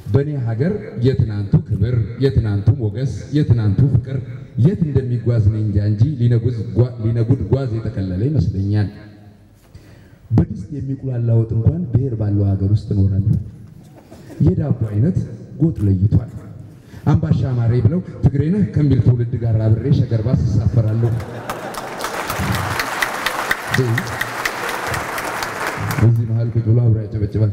በእኔ ሀገር የትናንቱ ክብር፣ የትናንቱ ሞገስ፣ የትናንቱ ፍቅር የት እንደሚጓዝ ነኝ እንጃ እንጂ ሊነጉድ ጓዝ የተከለለ ይመስለኛል። በድስት የሚቁላላ ወጥ እንኳን ብሔር ባለው ሀገር ውስጥ እኖራለሁ። የዳቦ አይነት ጎጥ ለይቷል። አምባሻ ማሬ ብለው ትግሬ ነህ ከሚል ትውልድ ጋር አብሬ ሸገር ባስ እሳፈራለሁ። እዚህ መሀል ቁጭ ብሎ አብሮ ያጨበጭባል።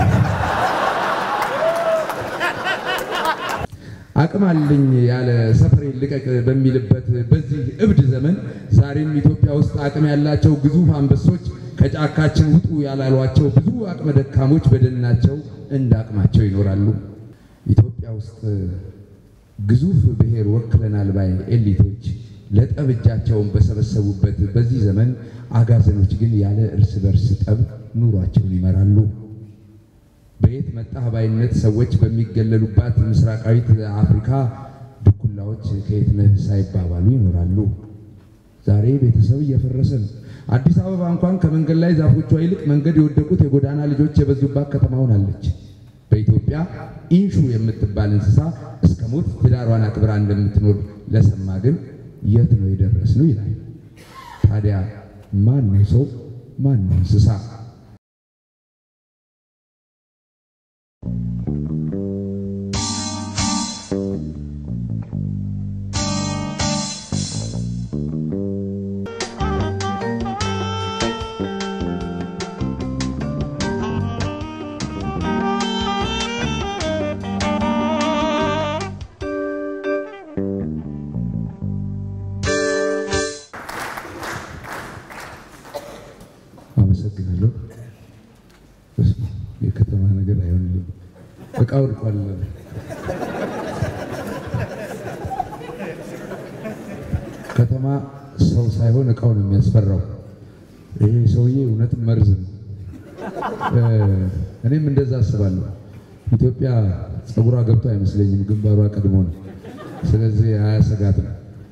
አቅም አለኝ ያለ ሰፈሬ ልቀቅ በሚልበት በዚህ እብድ ዘመን ዛሬም ኢትዮጵያ ውስጥ አቅም ያላቸው ግዙፍ አንበሶች ከጫካችን ውጡ ያላሏቸው ብዙ አቅመ ደካሞች በደናቸው እንደ አቅማቸው ይኖራሉ። ኢትዮጵያ ውስጥ ግዙፍ ብሔር ወክለናል ባይ ኤሊቶች ለጠብ እጃቸውን በሰበሰቡበት በዚህ ዘመን አጋዘኖች ግን ያለ እርስ በርስ ጠብ ኑሯቸውን ይመራሉ። በየት መጣህ ባይነት ሰዎች በሚገለሉባት ምስራቃዊት አፍሪካ ድኩላዎች ከየት ነህ ሳይባባሉ ይኖራሉ። ዛሬ ቤተሰብ እየፈረሰ ነው። አዲስ አበባ እንኳን ከመንገድ ላይ ዛፎቿ ይልቅ መንገድ የወደቁት የጎዳና ልጆች የበዙባት ከተማ ሆናለች። በኢትዮጵያ ኢንሹ የምትባል እንስሳ እስከ ሞት ትዳሯን አክብራ እንደምትኖር ለሰማ ግን የት ነው የደረስነው ይላል። ታዲያ ማን ነው ሰው? ማን ነው እንስሳ? አመሰግናለሁ። የከተማ ነገር አይሆንልኝ። እቃ ወድቋል። ከተማ ሰው ሳይሆን እቃው ነው የሚያስፈራው። ይሄ ሰውዬ እውነትም መርዝ ነው። እኔም እንደዛ አስባለሁ። ኢትዮጵያ ፀጉሯ ገብቶ አይመስለኝም፣ ግንባሯ ቀድሞ ነው። ስለዚህ አያሰጋትም።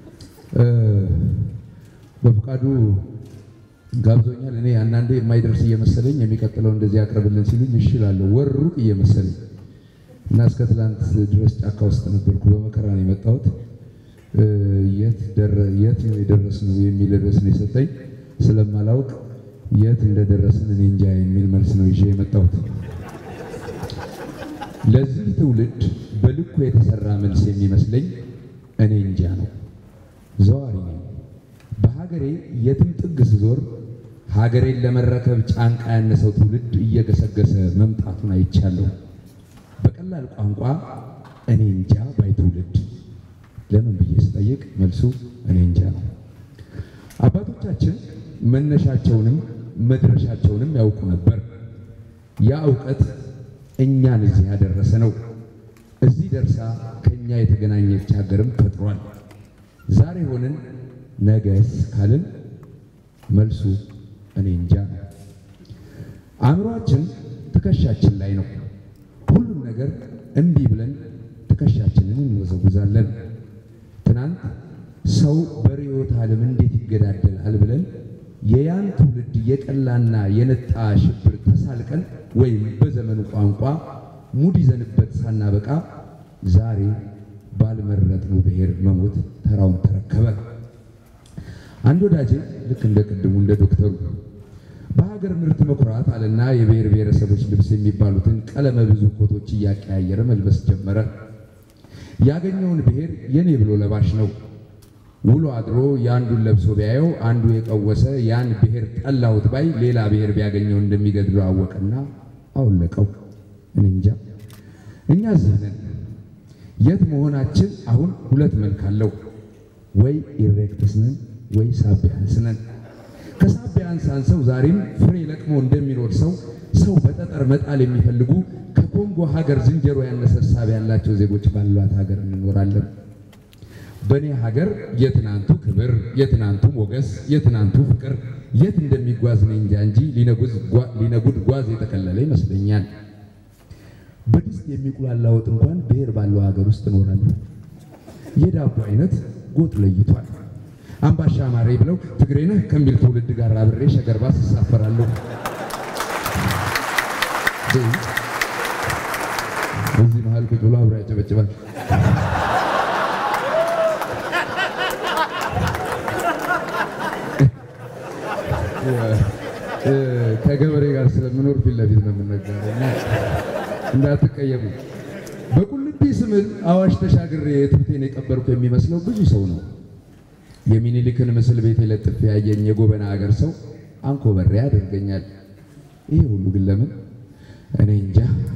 በፍቃዱ ጋብዞኛል። እኔ አንዳንዴ የማይደርስ እየመሰለኝ የሚቀጥለው እንደዚህ ያቅርብልን ሲሉኝ እሺ እላለሁ። ወር ሩቅ እየመሰለኝ እና እስከ ትላንት ድረስ ጫካ ውስጥ ነበርኩ። በመከራ ነው የመጣሁት። የት ነው የደረስነው የሚል ርዕስ ነው የሰጠኝ። ስለማላውቅ የት እንደደረስን እኔ እንጃ የሚል መልስ ነው ይዤ የመጣሁት። ለዚህ ትውልድ በልኩ የተሰራ መልስ የሚመስለኝ እኔ እንጃ ነው። ዘዋሪ ነኝ። በሀገሬ የትም ጥግ ስዞር ሀገሬን ለመረከብ ጫንቃ ያነሰው ትውልድ እየገሰገሰ መምጣቱን አይቻለሁ። በቀላል ቋንቋ እኔ እንጃ ባይ ትውልድ። ለምን ብዬ ስጠይቅ መልሱ እኔ እንጃ ነው። አባቶቻችን መነሻቸውንም መድረሻቸውንም ያውቁ ነበር። ያ እውቀት እኛን እዚህ ያደረሰ ነው። እዚህ ደርሳ ከኛ የተገናኘች ሀገርም ፈጥሯል። ዛሬ ሆነን ነገስ ካልን መልሱ እኔ እንጃ ነው። አእምሯችን ትከሻችን ላይ ነው። ሁሉም ነገር እምቢ ብለን ትከሻችንን እንወዘውዛለን። ትናንት ሰው በርዕዮተ ዓለም እንዴት ይገዳደላል ብለን የያን ትውልድ የቀላና የነጣ ሽብር ተሳልቀን ወይም በዘመኑ ቋንቋ ሙድ ይዘንበት ሳናበቃ ዛሬ ባልመረጥነው ብሔር መሞት ተራውን ተረከበ። አንድ ወዳጄ ልክ እንደ ቅድሙ እንደ ዶክተሩ በሀገር ምርት መኩራት አለና የብሔር ብሔረሰቦች ልብስ የሚባሉትን ቀለመ ብዙ ኮቶች እያቀያየረ መልበስ ጀመረ። ያገኘውን ብሔር የኔ ብሎ ለባሽ ነው። ውሎ አድሮ የአንዱን ለብሶ ቢያየው አንዱ የቀወሰ ያን ብሔር ጠላሁት ባይ ሌላ ብሔር ቢያገኘው እንደሚገድለው አወቀና አወለቀው። እኔ እንጃ እኛ እዚህ ነን። የት መሆናችን አሁን ሁለት መልክ አለው። ወይ ኢሬክትስ ነን ወይ ሳቢያንስ ነን። ከሳቢያንስ አንሰው ዛሬም ፍሬ ለቅሞ እንደሚኖር ሰው ሰው በጠጠር መጣል የሚፈልጉ ከኮንጎ ሀገር ዝንጀሮ ያነሰ ሳቢ ያላቸው ዜጎች ባሏት ሀገር እንኖራለን። በእኔ ሀገር የትናንቱ ክብር፣ የትናንቱ ሞገስ፣ የትናንቱ ፍቅር የት እንደሚጓዝ ነኝ እንጃ እንጂ ሊነጉድ ጓዝ የተከለለ ይመስለኛል። በድስት የሚቁላላ ወጥ እንኳን ብሔር ባለው ሀገር ውስጥ እኖራለሁ። የዳቦ አይነት ጎጥ ለይቷል። አምባሻ ማሬ ብለው ትግሬ ነህ ከሚል ትውልድ ጋር አብሬ ሸገር ባስ እሳፈራለሁ። በዚህ መሀል ቁጭ ብሎ አብሮ ያጨበጭባል። ከገበሬ ጋር ስለምኖር ፊት ለፊት ነው የምነጋገረው እና እንዳትቀየሙ። በቁልቢ ስምል አዋሽ ተሻግሬ ትብቴን የቀበርኩ የሚመስለው ብዙ ሰው ነው። የሚኒሊክን ምስል ቤት ለጥፌ ያየኝ የጎበና ሀገር ሰው አንኮበሬ ያደርገኛል። ይሄ ሁሉ ግን ለምን እኔ እንጃ።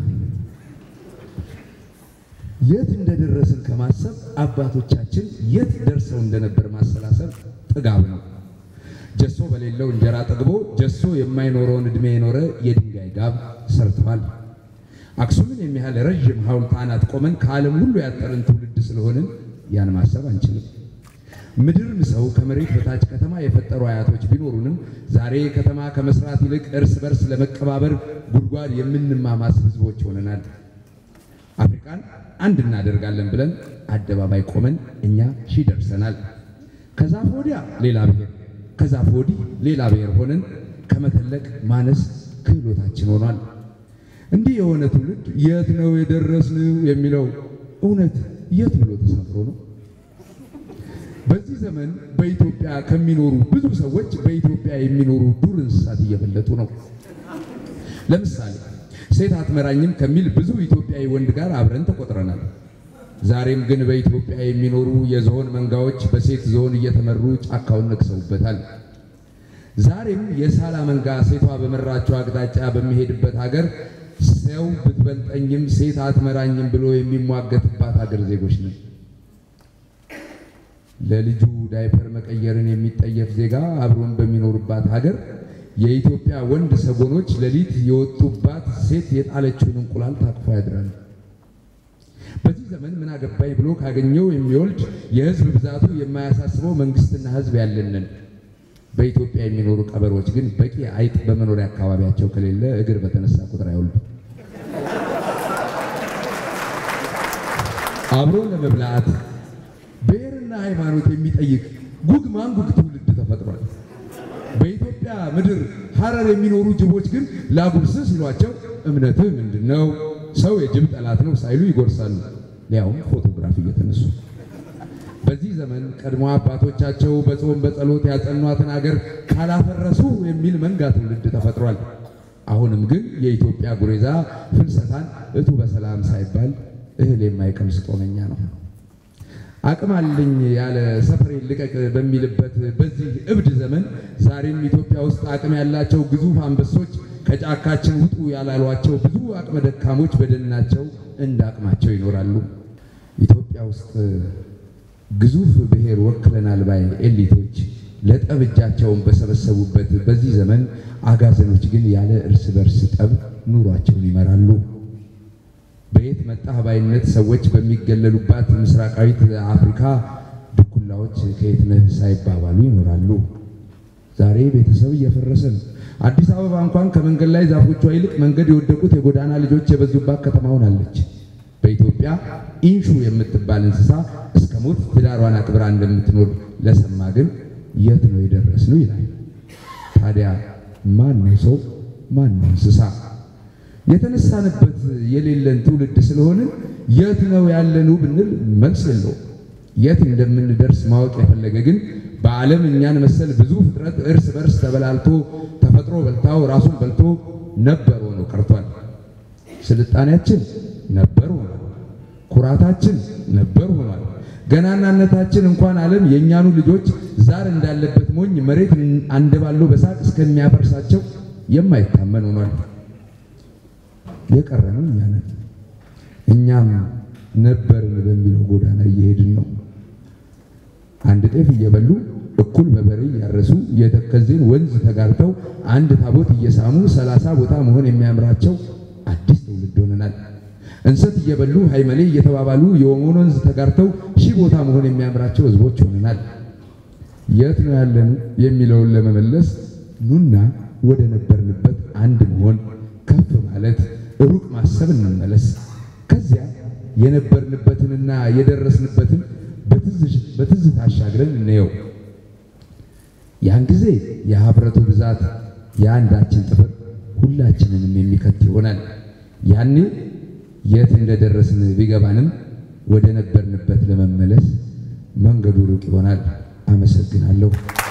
የት እንደደረስን ከማሰብ አባቶቻችን የት ደርሰው እንደነበር ማሰላሰብ ጥጋብ ነው። ጀሶ በሌለው እንጀራ ጠግቦ ጀሶ የማይኖረውን ዕድሜ የኖረ የድንጋይ ጋብ ሰርተዋል። አክሱምን የሚያህል ረዥም ሐውልት አናት ቆመን ከዓለም ሁሉ ያጠርን ትውልድ ስለሆንን ያን ማሰብ አንችልም። ምድር ምሰው ከመሬት በታች ከተማ የፈጠሩ አያቶች ቢኖሩንም ዛሬ ከተማ ከመስራት ይልቅ እርስ በርስ ለመቀባበር ጉድጓድ የምንማማስ ሕዝቦች ሆነናል። አፍሪካን አንድ እናደርጋለን ብለን አደባባይ ቆመን እኛ ሺህ ደርሰናል። ከዛፍ ወዲያ ሌላ ብሔር፣ ከዛፍ ወዲህ ሌላ ብሔር ሆነን ከመተለቅ ማነስ ክህሎታችን ሆኗል። እንዲህ የሆነ ትውልድ የት ነው የደረስነው የሚለው እውነት የት ብሎ ተሰፍሮ ነው? በዚህ ዘመን በኢትዮጵያ ከሚኖሩ ብዙ ሰዎች በኢትዮጵያ የሚኖሩ ዱር እንስሳት እየበለጡ ነው። ለምሳሌ ሴት አትመራኝም ከሚል ብዙ ኢትዮጵያዊ ወንድ ጋር አብረን ተቆጥረናል። ዛሬም ግን በኢትዮጵያ የሚኖሩ የዝሆን መንጋዎች በሴት ዝሆን እየተመሩ ጫካውን ነክሰውበታል። ዛሬም የሳላ መንጋ ሴቷ በመራቸው አቅጣጫ በሚሄድበት ሀገር ሰው ብትበልጠኝም ሴት አትመራኝም ብሎ የሚሟገትባት ሀገር ዜጎች ነን። ለልጁ ዳይፐር መቀየርን የሚጠየፍ ዜጋ አብሮን በሚኖርባት ሀገር የኢትዮጵያ ወንድ ሰጎኖች ሌሊት የወጡባት ሴት የጣለችውን እንቁላል ታቅፎ ያድራል። በዚህ ዘመን ምን አገባኝ ብሎ ካገኘው የሚወልድ የሕዝብ ብዛቱ የማያሳስበው መንግስትና ሕዝብ ያለንን በኢትዮጵያ የሚኖሩ ቀበሮች ግን በቂ አይጥ በመኖሪያ አካባቢያቸው ከሌለ እግር በተነሳ ቁጥር አይወልዱም። አብሮ ለመብላት ብሔርና ሃይማኖት የሚጠይቅ ጉግ ማንጉግ ትውልድ ተፈጥሯል። በኢትዮጵያ ምድር ሐረር የሚኖሩ ጅቦች ግን ላጉርስ ሲሏቸው እምነትህ ምንድን ነው? ሰው የጅብ ጠላት ነው ሳይሉ ይጎርሳሉ፣ ሊያውም ፎቶግራፍ እየተነሱ። በዚህ ዘመን ቀድሞ አባቶቻቸው በጾም በጸሎት ያጸኗትን አገር ካላፈረሱ የሚል መንጋ ትውልድ ተፈጥሯል። አሁንም ግን የኢትዮጵያ ጉሬዛ ፍልሰታን እቱ በሰላም ሳይባል እህል የማይቀምስ ጦመኛ ነው። አቅም አለኝ ያለ ሰፈሬን ልቀቅ በሚልበት በዚህ እብድ ዘመን ዛሬም ኢትዮጵያ ውስጥ አቅም ያላቸው ግዙፍ አንበሶች ከጫካችን ውጡ ያላሏቸው ብዙ አቅመ ደካሞች በደናቸው እንደ አቅማቸው ይኖራሉ። ኢትዮጵያ ውስጥ ግዙፍ ብሔር ወክለናል ባይ ኤሊቶች ለጠብ እጃቸውን በሰበሰቡበት በዚህ ዘመን አጋዘኖች ግን ያለ እርስ በርስ ጠብ ኑሯቸውን ይመራሉ። በየት መጣህ ባይነት ሰዎች በሚገለሉባት ምስራቃዊት አፍሪካ ድኩላዎች ከየት ነህ ሳይባባሉ ይኖራሉ። ዛሬ ቤተሰብ እየፈረሰ ነው። አዲስ አበባ እንኳን ከመንገድ ላይ ዛፎቿ ይልቅ መንገድ የወደቁት የጎዳና ልጆች የበዙባት ከተማ ሆናለች። በኢትዮጵያ ኢንሹ የምትባል እንስሳ እስከ ሞት ትዳሯን አክብራ እንደምትኖር ለሰማ ግን የት ነው የደረስነው ይላል። ታዲያ ማን ነው ሰው? ማን ነው እንስሳ? የተነሳንበት የሌለን ትውልድ ስለሆንን የት ነው ያለነው ብንል መልስ የለውም። የት እንደምንደርስ ማወቅ የፈለገ ግን በዓለም እኛን መሰል ብዙ ፍጥረት እርስ በርስ ተበላልቶ ተፈጥሮ በልታው ራሱን በልቶ ነበር ሆኖ ቀርቷል። ስልጣኔያችን ነበር ሆኗል። ኩራታችን ነበር ሆኗል። ገናናነታችን እንኳን ዓለም የእኛኑ ልጆች ዛር እንዳለበት ሞኝ መሬት አንደባለው በሳቅ እስከሚያፈርሳቸው የማይታመን ሆኗል። የቀረነው እኛ ነን። እኛም ነበርን በሚለው ጎዳና እየሄድን ነው። አንድ ጤፍ እየበሉ እኩል በበሬ እያረሱ የተከዜን ወንዝ ተጋርተው አንድ ታቦት እየሳሙ ሰላሳ ቦታ መሆን የሚያምራቸው አዲስ ትውልድ ሆነናል። እንሰት እየበሉ ሃይመሌ እየተባባሉ የኦሞን ወንዝ ተጋርተው ሺህ ቦታ መሆን የሚያምራቸው ህዝቦች ሆነናል። የት ነው ያለን የሚለውን ለመመለስ ኑና ወደ ነበርንበት አንድ መሆን ከፍ ማለት ሩቅ ማሰብ እንመለስ። ከዚያ የነበርንበትንና የደረስንበትን በትዝታ አሻግረን እንየው። ያን ጊዜ የሀብረቱ ብዛት የአንዳችን ጥፍር ሁላችንንም የሚከት ይሆናል። ያኔ የት እንደደረስን ቢገባንም ወደ ነበርንበት ለመመለስ መንገዱ ሩቅ ይሆናል። አመሰግናለሁ።